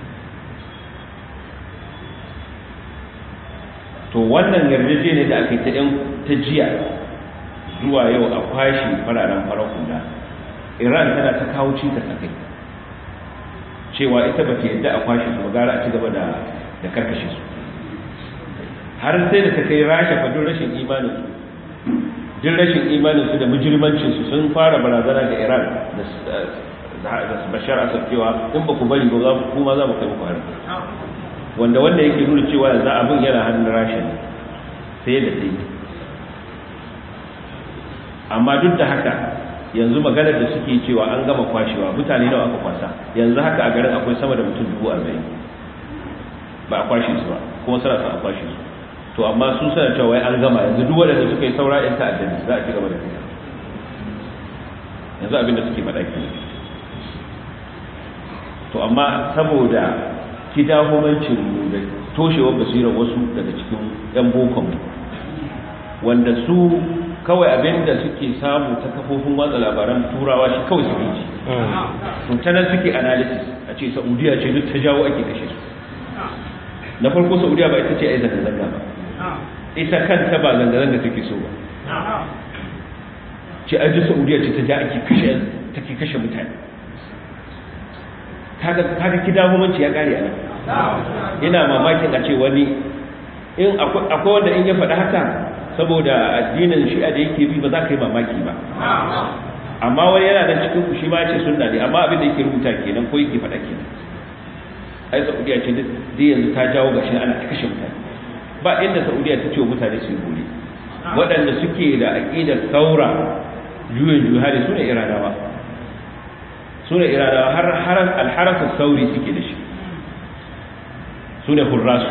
to wannan yarjejeniya da aka yi ta yan ta jiya zuwa yau a kwashi fararen farar hula iran tana ta kawo cikas a kai cewa ita ba ta yadda a kwashe su gara a ci gaba da da karkashe su har sai da ta kai rasha fadin rashin imanin su duk rashin imanin su da mujirmancin su sun fara barazana ga iran da bashar asad cewa in ba ku bari ba za kuma za mu kai muku hari wanda wanda yake nuna cewa yanzu abin yana hannun rasha ne sai da sai amma duk da haka yanzu maganar da suke cewa an gama kwashewa mutane nawa aka kwasa yanzu haka a garin akwai sama da mutum dubu arba'in ba a kwashe su ba kuma suna son a kwashe su to amma su suna cewa wai an gama yanzu duk waɗanda suka yi saura yan ta'addani za a ci gaba da kai yanzu abin da suke faɗa ke to amma saboda kidahumancin mu da toshewar basirar wasu daga cikin yan bokon wanda su kawai abin da suke samu ta kafofin watsa labaran turawa shi kawai su ji to ta nan suke analysis a ce saudiya ce duk ta jawo ake kashe su na farko saudiya ba ita ce ai zanga-zanga ba ita kanta ba zanga-zanga take so ba ce ai duk saudiya ce ta ja ake kashe take kashe mutane kaga kidahumanci ya kare a nan ina mamakin a ce wani in akwai wanda in ya faɗi haka saboda addinin shi'a da yake bi ba za ka yi mamaki ba amma wani yana da cikin ku shi ma ce sunna ne amma abin da yake rubuta kenan ko yake faɗa kenan ai saudiya ce duk yanzu ta jawo gashi ana ta kashe mutane ba inda saudiya ta ce wa mutane su yi gole waɗanda suke da aƙidar saura juyin juhari su ne iranawa su ne iranawa har alharasa sauri suke da shi su ne hurrasu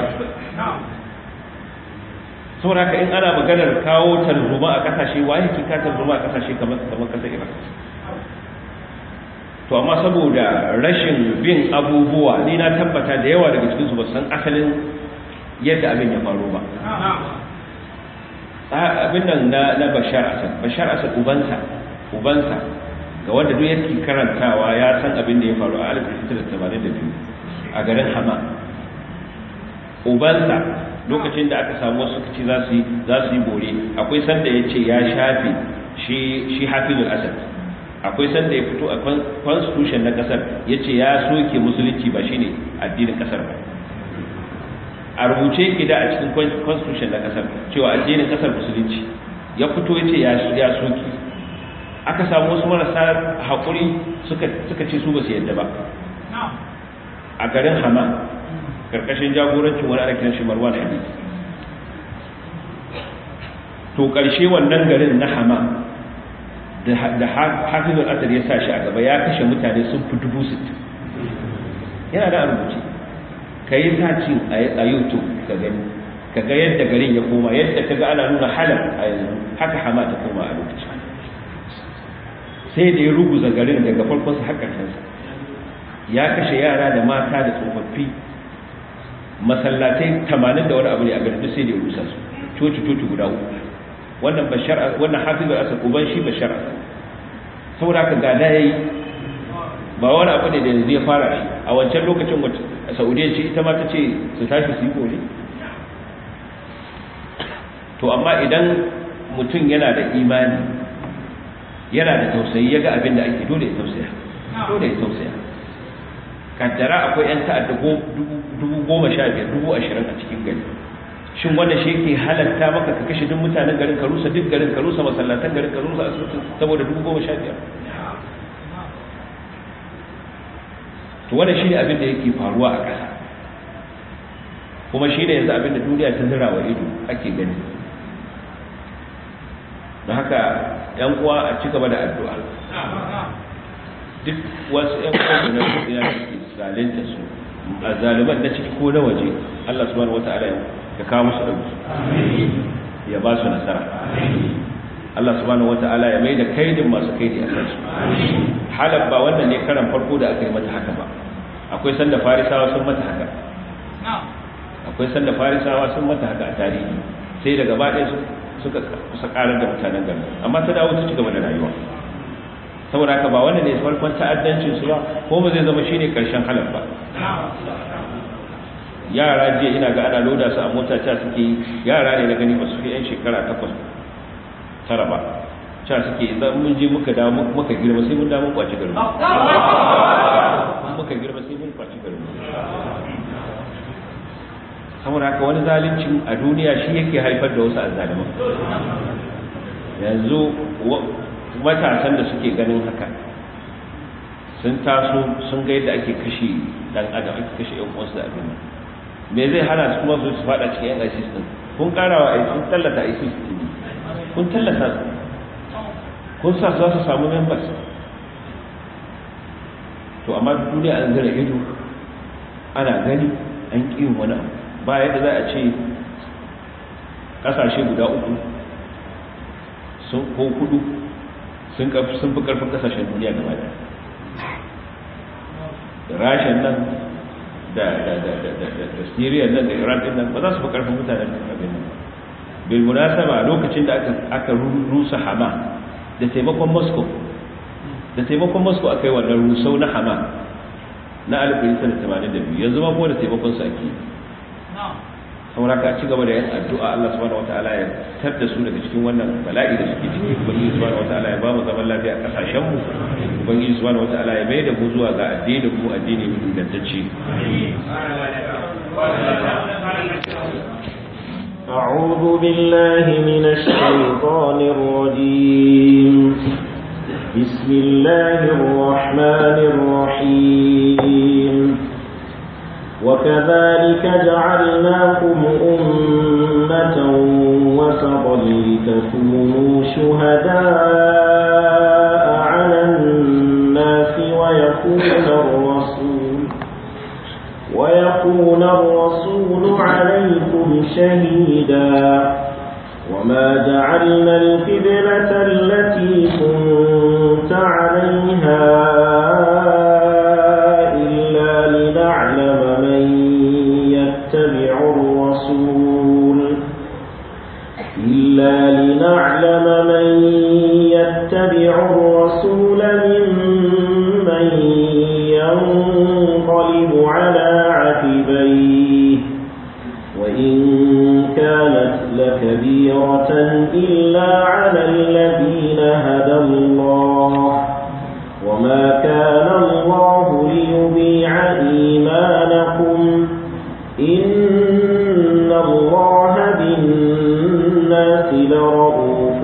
saboda haka in ana maganar kawo tarzoma a kasashe wa yake ka tarzoma a kasashe kamar kamar kasar Iraq to amma saboda rashin bin abubuwa ni na tabbata da yawa daga cikin su ba san asalin yadda abin ya faru ba abin nan na na Bashar Asad Bashar Asad ubansa ubansa ga wanda duk yake karantawa ya san abin da ya faru a 1982 a garin Hama ubansa lokacin da aka samu wasu kaci za su yi za su yi bore akwai sanda ya ce ya shafe shi shi hafizul asad akwai sanda ya fito a constitution na kasar ya ce ya soke musulunci ba shine addinin kasar ba a rubuce gida a cikin constitution na kasar cewa addinin kasar musulunci ya fito ya ce ya soke aka samu wasu marasa haƙuri suka ce su ba su yadda ba a garin hama karkashin jagorancin wani ana kiran shi marwan hadid to karshe wannan garin na hama da hafizul asad ya sa shi a gaba ya kashe mutane sun fi dubu sittin yana da rubuce ka yi sacin a youtube ka gani ka ga yadda garin ya koma yadda ka ga ana nuna halar a yanzu haka hama ta koma a lokacin sai da ya ruguza garin daga farkonsa har ƙarshensa ya kashe yara da mata da tsofaffi masallatai tamanin da wani abu ne a garin sai da ya rusa su coci coci guda uku wannan bashar wannan hafizu asad uban shi bashar asad saboda haka ga da yayi ba wani abu ne da yanzu ya fara shi a wancan lokacin wacce saudiya ce ita ma ta ce su tashi su yi kore to amma idan mutum yana da imani yana da tausayi ya ga abin da ake dole ya tausaya dole ya tausaya kaddara akwai 'yan ta'adda dubu goma sha biyar dubu ashirin a cikin gari shin wanda shi yake halatta maka ka kashe duk mutanen garin ka rusa duk garin ka rusa masallatan garin ka rusa asibitin saboda dubu goma sha biyar to wanda shi ne abin da yake faruwa a ƙasa kuma shi ne yanzu abin da duniya ta zira wa ido ake gani don haka 'yan uwa a ci gaba da addu'a duk wasu 'yan uwa da na duniya da ke zalunta su a zaliman na ciki ko na waje Allah subhanahu wata'ala ya kawo musu dauki ya ba su nasara Allah subhanahu wata'ala ya mai da kaidin masu kaidi a kansu halab ba wannan ne karan farko da aka yi mata haka ba akwai sanda farisawa sun mata haka akwai sanda farisawa sun mata haka a tarihi sai daga baɗaya suka kusa ƙarar da mutanen garin amma ta dawo ta ci gaba da rayuwa saboda haka ba wannan ne farkon ta'addancin su ba ko ba zai zama shine karshen halal ba yara jiya ina ga ana loda su a mota ta suke yara ne na gani ba su fi yan shekara takwas tara ba ca suke idan mun je muka da muka girma sai mun da mun kwaci garin muka girma sai mun kwaci garin saboda haka wani zalincin a duniya shi yake haifar da wasu azzaliman yanzu matasan da suke ganin haka sun taso sun ga yadda ake kashe dan adam ake kashe yan uwansu da abin me zai hana su kuma su fada cikin yan ISIS din kun karawa ai kun tallata ISIS din kun tallata su kun sa za su samu members to amma duniya an zira ido ana gani an ƙi wani abu ba yadda za a ce ƙasashe guda uku sun ko kudu sun fi karfin kasashen duniya gaba da da rashin nan da syria nan da iran din nan ba za su fi karfin mutanen abin nan bil munasaba lokacin da aka rusa hama da taimakon moscow da taimakon moscow aka yi wannan rusau na hama na 1982 yanzu ma kuma da taimakon su ake saboda ka ci gaba da yin addu'a Allah subhanahu wataala ya tar da su daga cikin wannan bala'i da suke ciki ubangiji subhanahu wataala ya ba mu zaman lafiya a kasashen mu ubangiji subhanahu wataala ya mai da mu zuwa ga addini mu addini mu ingantacce أعوذ بالله من الشيطان الرجيم بسم الله الرحمن الرحيم وكذلك جعلناكم أمة وسطا لتكونوا شهداء على الناس ويكون الرسول ويكون الرسول عليكم شهيدا وما جعلنا القبلة التي كنت عليها إلا لنعلم من يتبع الرسول إلا لنعلم من يتبع الرسول ممن ينقلب على عقبيه وإن كانت لكبيرة إلا على الذين هدى الله وما كان الله ليضيع إيمانكم إن الله بالناس لرؤوف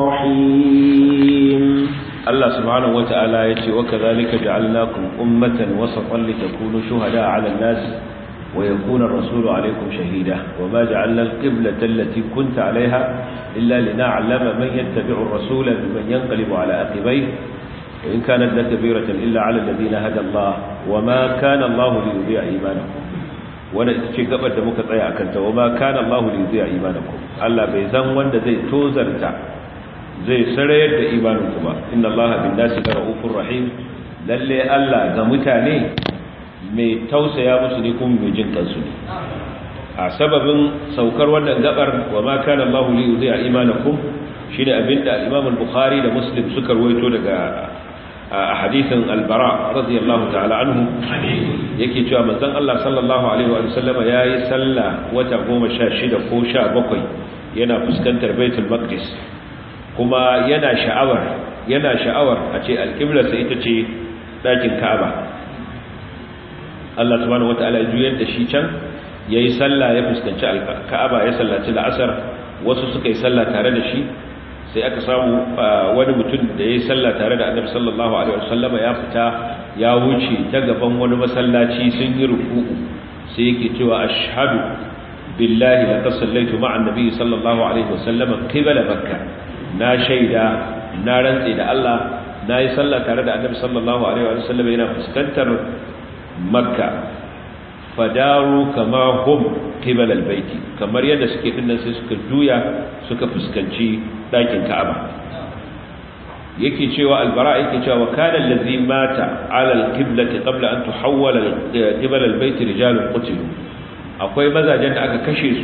رحيم الله سبحانه وتعالى يتي وكذلك جعلناكم أمة وسطا لتكونوا شهداء على الناس ويكون الرسول عليكم شهيدا وما جعلنا القبلة التي كنت عليها إلا لنعلم من يتبع الرسول ممن ينقلب على عقبيه وإن كانت لكبيرة إلا على الذين هدى الله وما كان الله ليضيع إيمانكم wanda ita ce gabar da muka tsaya akan ta wama kana Allah li yudi'a imanakum Allah bai zan wanda zai tozarta zai sarayar da imaninku ba inna Allah bin nasi ra'ufur rahim lalle Allah ga mutane mai tausaya musu ne kuma mai jin kansu ne a sababin saukar wannan gabar wa ma kana Allah li yudi'a imanakum shine abinda Imam al-Bukhari da Muslim suka ruwaito daga a hadisin al-Bara radiyallahu ta'ala anhu yake cewa manzon Allah sallallahu alaihi wa sallama yayi sallah wata 16 ko 17 yana fuskantar Baitul Maqdis kuma yana sha'awar yana sha'awar a ce al-qibla sai ita ce dakin Ka'aba Allah subhanahu wataala ya juyar da shi can yayi sallah ya fuskanci Ka'aba ya sallaci la'asar wasu suka yi sallah tare da shi sai aka samu wani mutum da yayi sallah tare da Annabi sallallahu alaihi wasallama ya fita ya wuce ta gaban wani masallaci sun yi ruku'u sai yake cewa ashhadu billahi laqad sallaitu ma'a annabi sallallahu alaihi wasallama qibla makkah na shaida na rantsi da Allah na yi sallah tare da Annabi sallallahu alaihi wasallama yana fuskantar makka fadaru kama hum qibala albayti kamar yadda suke dinnan sai suka juya suka fuskanci dakin Ka'aba yake cewa albara yake cewa kana allazi mata ala alqiblati qabla an tuhawwala qibala albayt rijalun qutilu akwai mazajen da aka kashe su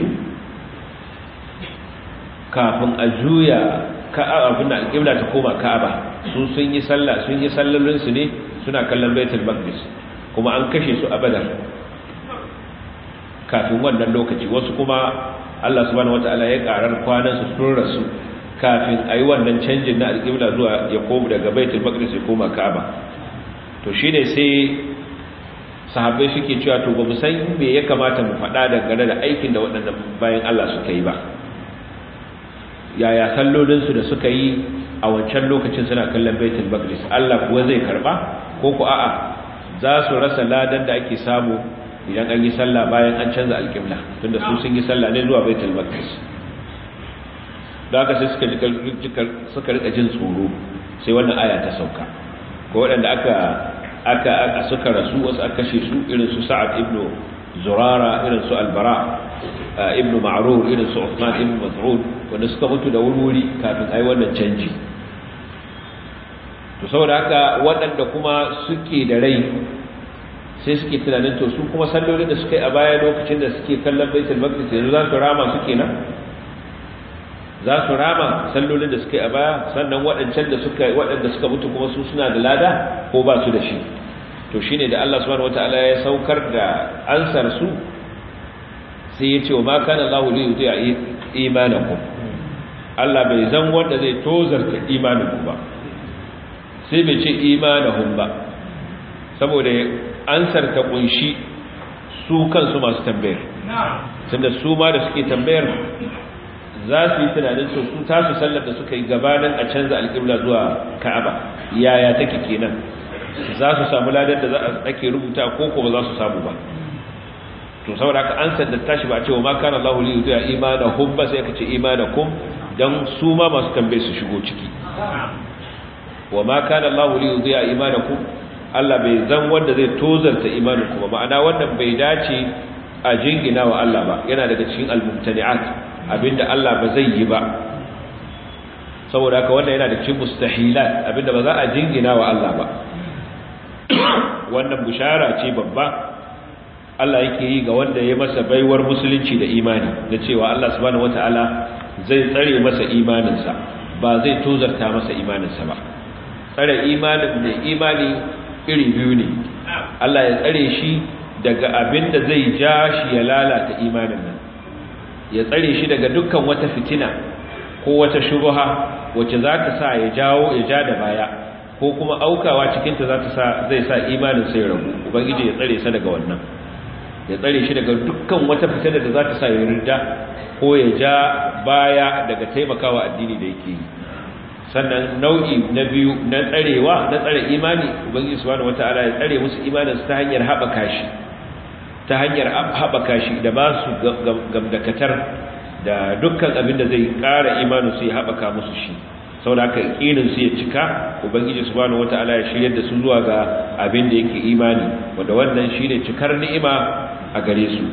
kafin a juya ka'aba abin da alqibla ta koma Ka'aba su sun yi sallah sun yi sallolin su ne suna kallon baitul maqdis kuma an kashe su a badar kafin wannan lokaci wasu kuma Allah subhanahu wataala ya karar kwanan su sun rasu kafin ayi wannan canjin na alƙibla zuwa ya koma daga baitul maqdis ya koma ka'aba to shine sai sahabbai suke cewa to bamu san me ya kamata mu faɗa dangane da aikin da waɗannan bayan Allah suka yi ba yaya sallolin su da suka yi a wancan lokacin suna kallon baitul maqdis Allah kuwa zai karba ko ku a'a za su rasa ladan da ake samu idan an yi sallah bayan an canza alƙibla tunda su sun yi sallah ne zuwa baitul maqdis da haka sai suka suka rika jin tsoro sai wannan aya ta sauka ko waɗanda aka aka aka suka rasu wasu aka kashe su irin su Sa'ad ibn Zurara irin su Albara ibn Ma'rur irin su Uthman ibn Mas'ud wanda suka mutu da wuri kafin ai wannan canji to saboda haka waɗanda kuma suke da rai sai suke tunanin to su kuma sallolin da suka yi a baya lokacin da suke kallon baitul maqdis yanzu za su rama su kenan za su rama sallolin da suka yi a baya sannan waɗancan da suka waɗanda suka mutu kuma su suna da lada ko ba su da shi to shine da Allah subhanahu wataala ya saukar da ansar su sai ya ce wa ma kana Allahu li yuti'a imanakum Allah bai zan wanda zai tozarta imaninku ba sai bai ce imanahum ba saboda ansar ta kunshi su kansu masu tambayar tunda su ma da suke tambayar za su yi tunanin su su tasu sallar da suka yi gabanin a canza alƙibla zuwa ka'aba yaya take kenan za su samu ladar da za a ake rubuta ko ko ba za su samu ba to saboda haka ansar da tashi ba a ce wa ma kana Allahu li yudi'a imanahum ba sai aka ce imanakum dan su ma masu tambaye su shigo ciki wa ma kana Allahu li yudi'a imanakum Allah bai zan wanda zai tozarta imanin kuma ma'ana wannan bai dace a jingina wa Allah ba yana daga cikin al-mumtani'at abinda Allah ba zai yi ba saboda haka wannan yana da cikin mustahilat abinda ba za a jingina wa Allah ba wannan bushara ce babba Allah yake yi ga wanda ya masa baiwar musulunci da imani da cewa Allah subhanahu wataala zai tsare masa imaninsa ba zai tozarta masa imaninsa ba tsare imanin da imani iri biyu ne Allah ya tsare shi daga abin da zai ja shi ya lalata imanin nan ya tsare shi daga dukkan wata fitina ko wata shubha wacce za ta sa ya jawo ya ja da baya ko kuma aukawa cikinta za ta sa zai sa imanin sai ragu ubangiji ya tsare sa daga wannan ya tsare shi daga dukkan wata fitina da za ta sa ya rinda ko ya ja baya daga taimakawa addini da yake yi sannan nau'i na biyu na tsarewa na tsare imani ubangiji subhanahu wataala ya tsare musu imanin ta hanyar haɓaka shi ta hanyar haɓaka shi da ba su gamdakatar da dukkan abin da zai ƙara imanin su ya haɓaka musu shi saboda haka irin su ya cika ubangiji subhanahu wataala ya shiryar da su zuwa ga abin da yake imani wanda wannan shine cikar ni'ima a gare su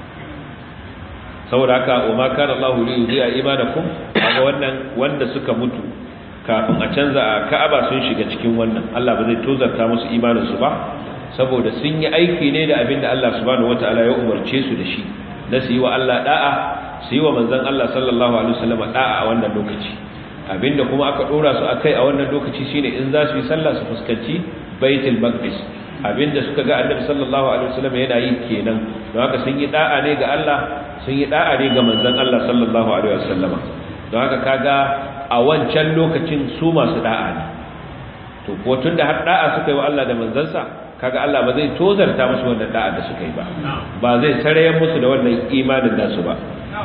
saboda haka wa ma kana Allahu li yudhi'a imanakum kaga wannan wanda suka mutu kafin a canza a Ka'aba sun shiga cikin wannan Allah ba zai tozarta musu imanin su ba saboda sun yi aiki ne da abinda Allah subhanahu wataala ya umarce su da shi na su yi wa Allah da'a su yi wa manzon Allah sallallahu alaihi wasallam da'a a wannan lokaci abinda kuma aka dora su akai a wannan lokaci shine in za su yi sallah su fuskanci Baitul Maqdis abinda suka ga Annabi sallallahu alaihi wasallam yana yi kenan don haka sun yi da'a ne ga Allah sun yi da'a ne ga manzon Allah sallallahu alaihi wasallama don haka kaga a wancan lokacin su masu da'a ne to ko tunda har da'a suka yi wa Allah da manzansa kaga Allah ba zai tozarta musu wannan da'a da suka yi ba ba zai sarayen musu da wannan imanin nasu ba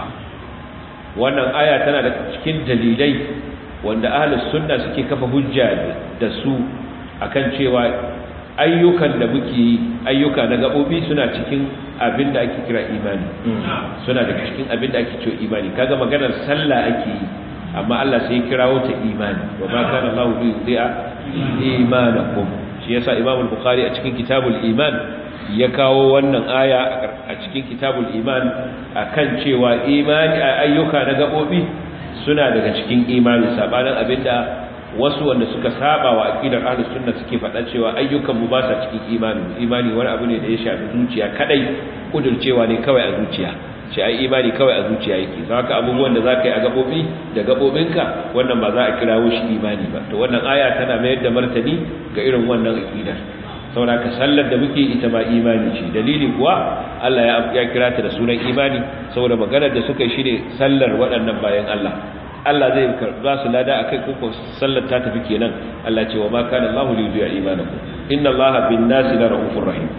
wannan aya tana da cikin dalilai wanda ahlus sunna suke kafa hujja da su akan cewa ayyukan da muke ayyuka na gabobi suna cikin abin da ake kira imani suna da cikin abin da ake cewa imani kaga maganar sallah ake yi amma Allah sai kirawo ta imani wa ma kana Allahu bi yudhi'a imanakum shi yasa Imam al-Bukhari a cikin kitabul iman ya kawo wannan aya a cikin kitabul iman akan cewa imani ayyuka na gabobi suna daga cikin imani sabanin abinda wasu wanda suka saba wa aqidar ahlus sunna suke faɗa cewa ayyukan mu ba sa cikin imani imani wani abu ne da ya shafi zuciya kadai kudurcewa ne kawai a zuciya ce ai imani kawai a zuciya yake haka abubuwan da zaka yi a gabobi da gabobinka wannan ba za a kirawo shi imani ba to wannan aya tana mayar da martani ga irin wannan aqidar saboda ka sallar da muke ita ma imani ce dalili kuwa Allah ya kira ta da sunan imani saboda maganar da suka yi shine sallar waɗannan bayan Allah Allah zai karba su lada akai koko sallar ta tafi kenan Allah ce wa ma kana Allahu li yudhi'a imanakum inna Allaha bin nasi la rahufur rahim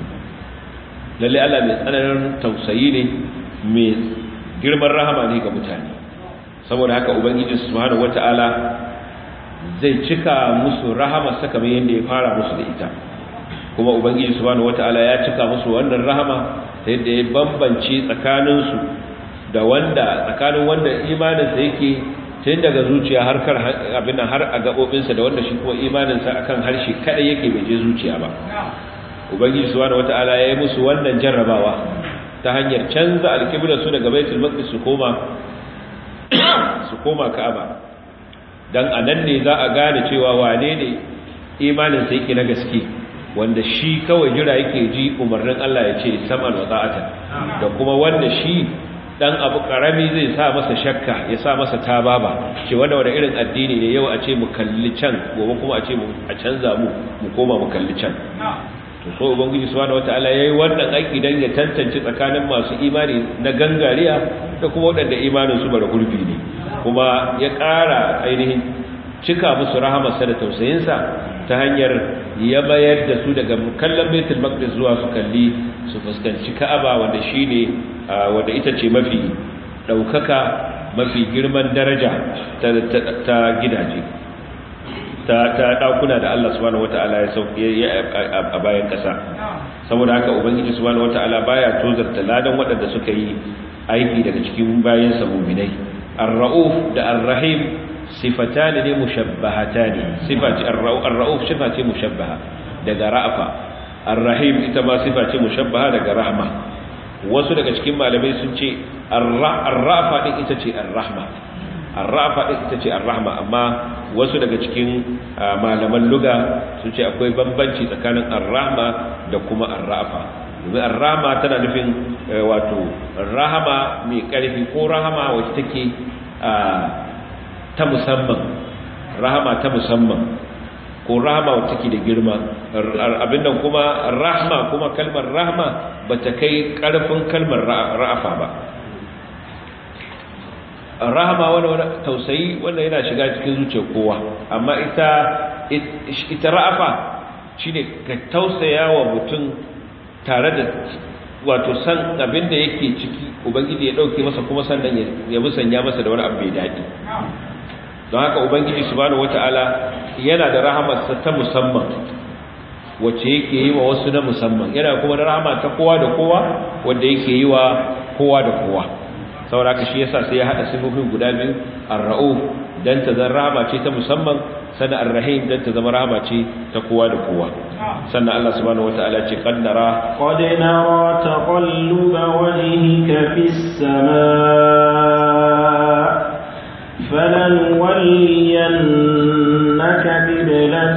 lalle Allah mai tsananin tausayi ne mai girman rahama ne ga mutane saboda haka ubangiji subhanahu wataala zai cika musu rahama saka mai yanda ya fara musu da ita kuma ubangiji subhanahu wataala ya cika musu wannan rahama ta yadda ya bambance tsakaninsu da wanda tsakanin wanda imaninsa yake tun daga zuciya har kar abin har a gabobinsa da wanda shi kuma imaninsa akan harshe kadai yake bai je zuciya ba ubangiji subhanahu wataala ya yi musu wannan jarrabawa ta hanyar canza alƙiblar su daga baitul maqdis su koma su koma ka'aba dan anan ne za a gane cewa wane ne imaninsa yake na gaske wanda shi kawai jira yake ji umarnin Allah ya ce sam'an wa ta'atan da kuma wanda shi dan abu karami zai sa masa shakka ya sa masa tababa ce wanda wanda irin addini ne yau a ce mu kalli can gobe kuma a ce mu a canza mu mu koma mu kalli can to so ubangiji subhanahu wataala yayi wannan aiki dan ya tantance tsakanin masu imani na gangariya da kuma wadanda imanin su bara gurbi ne kuma ya ƙara ainihin cika musu rahamarsa da tausayinsa ta hanyar ya bayar da su daga kallon baitul maqdis zuwa su kalli su fuskanci ka'aba wanda shine wanda ita ce mafi daukaka mafi girman daraja ta gidaje ta ta dakuna da Allah subhanahu wataala ya sauke a bayan kasa saboda haka ubangiji subhanahu wataala baya tozarta ladan waɗanda suka yi aiki daga cikin bayan sa mu'minai ar-rauf da ar-rahim sifatani ne mushabbahatani sifati ar-rauf sifati mushabbaha daga ra'afa ar-rahim ita ma sifa ce mushabbaha daga rahma wasu daga cikin malamai sun ce ar-rafa din ita ce ar-rahma ar-rafa din ita ce ar-rahma amma wasu daga cikin malaman luga sun ce akwai bambanci tsakanin ar-rahma da kuma ar-rafa domin ar-rahma tana nufin wato rahama mai karfi ko rahama wacce take ta musamman rahama ta musamman ko rahama wacce take da girma abin nan kuma rahma kuma kalmar rahma bata kai karfin kalmar ra'afa ba rahama wani wani tausayi wanda yana shiga cikin zuciyar kowa amma ita ita ra'afa shine ka tausaya wa mutum tare da wato san abin da yake ciki ubangiji ya dauke masa kuma sannan ya musanya masa da wani abu mai daɗi don haka ubangiji subhanahu wataala yana da rahamarsa ta musamman wacce yake yi wa wasu na musamman yana kuma da rahama ta kowa da kowa wanda yake yi wa kowa da kowa saboda shi yasa sai ya hada sifofin guda biyu ar-ra'uf dan ta zama rahama ce ta musamman sannan ar-rahim dan ta zama rahama ce ta kowa da kowa sannan Allah subhanahu wataala ce qad nara qad nara taqalluba wajhika fis samaa فلنولينك قبلة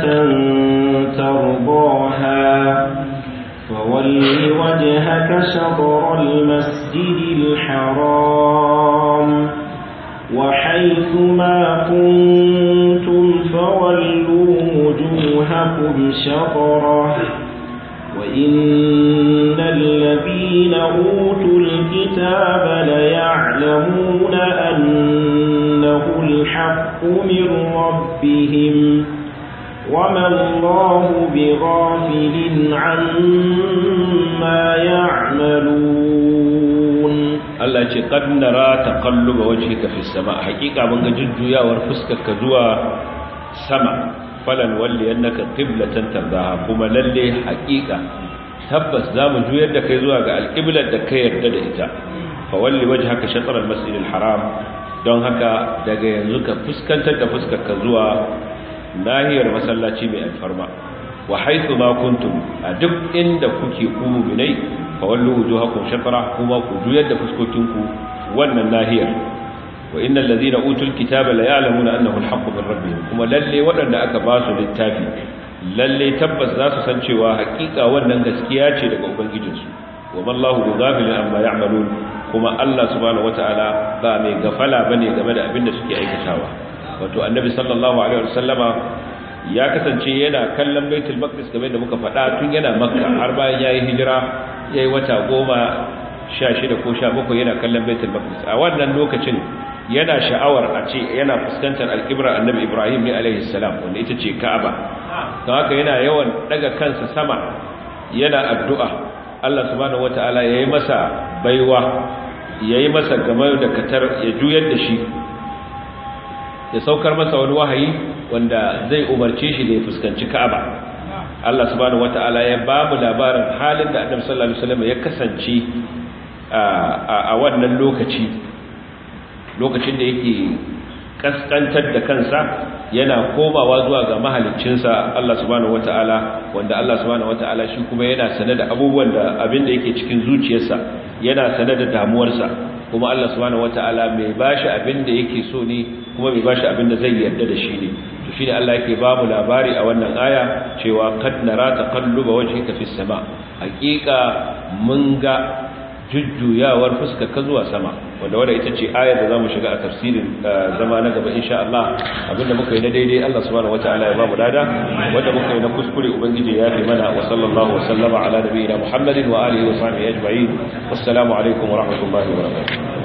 ترضاها فول وجهك شطر المسجد الحرام وحيث ما كنتم فولوا وجوهكم شطره وإن الذين أوتوا الكتاب ليعلمون أنه الحق من ربهم وما الله بغافل عما يعملون الله ce qad nara taqalluba wajhika fi sama hakika mun ga jujjuyawar fuskarka zuwa sama falan walli annaka qiblatan tardaha kuma lalle hakika tabbas zamu juyar da kai zuwa ga alqiblar da kai yarda da ita fa walli wajhaka shatr almasjid alharam don haka daga yanzu ka fuskantar da fuskarka zuwa nahiyar masallaci mai alfarma wa haythu ma kuntum a duk inda kuke ku mu'minai fa wallu wujuhakum shatra kuma ku juyar da fuskokinku wannan nahiyar wa innal ladhina utul kitaba la ya'lamuna annahu al-haqqu min rabbihim kuma lalle waɗanda aka ba su littafi lalle tabbas za su san cewa hakika wannan gaskiya ce daga ubangijinsu wa mallahu bighafilin amma ya'malun kuma Allah subhanahu wataala ba mai gafala bane game da abin da suke aikatawa wato annabi sallallahu alaihi wasallama ya kasance yana kallon baitul maqdis game da muka faɗa tun yana makka har bayan yayi hijira yayi wata goma 16 ko 17 yana kallon baitul maqdis a wannan lokacin yana sha'awar a ce yana fuskantar alƙibrar annabi ibrahim ne alaihi salam wanda ita ce ka'aba don haka yana yawan daga kansa sama yana addu'a allah subhanahu wata'ala ya yi masa baiwa ya yi masa game da katar ya juyar da shi ya saukar masa wani wahayi wanda zai umarce shi da ya fuskanci ka'aba allah subhanahu wata'ala ya ba mu labarin halin da annabi sallallahu alaihi wasallam ya kasance a wannan lokaci lokacin da yake kaskantar da kansa yana komawa zuwa ga mahaliccinsa Allah subhanahu wataala wanda Allah subhanahu wataala shi kuma yana sane da abubuwan da abin da yake cikin zuciyarsa yana sane da damuwarsa kuma Allah subhanahu wataala mai bashi abin da yake so ne kuma mai bashi abin da zai yarda da shi ne to shine Allah yake ba mu labari a wannan aya cewa kad nara taqalluba wajhika fis sama haqiqa mun ga jujjuyawar fuskar ka zuwa sama wanda wanda ita ce ayar da zamu shiga a tafsirin zama na gaba insha Allah abinda muka yi na daidai Allah subhanahu wataala ya ba mu dada wanda muka yi na kuskure ubangiji ya fi mana wa sallallahu wa sallama ala nabiyina Muhammadin wa alihi wa sahbihi ajma'in assalamu alaikum wa rahmatullahi wa barakatuh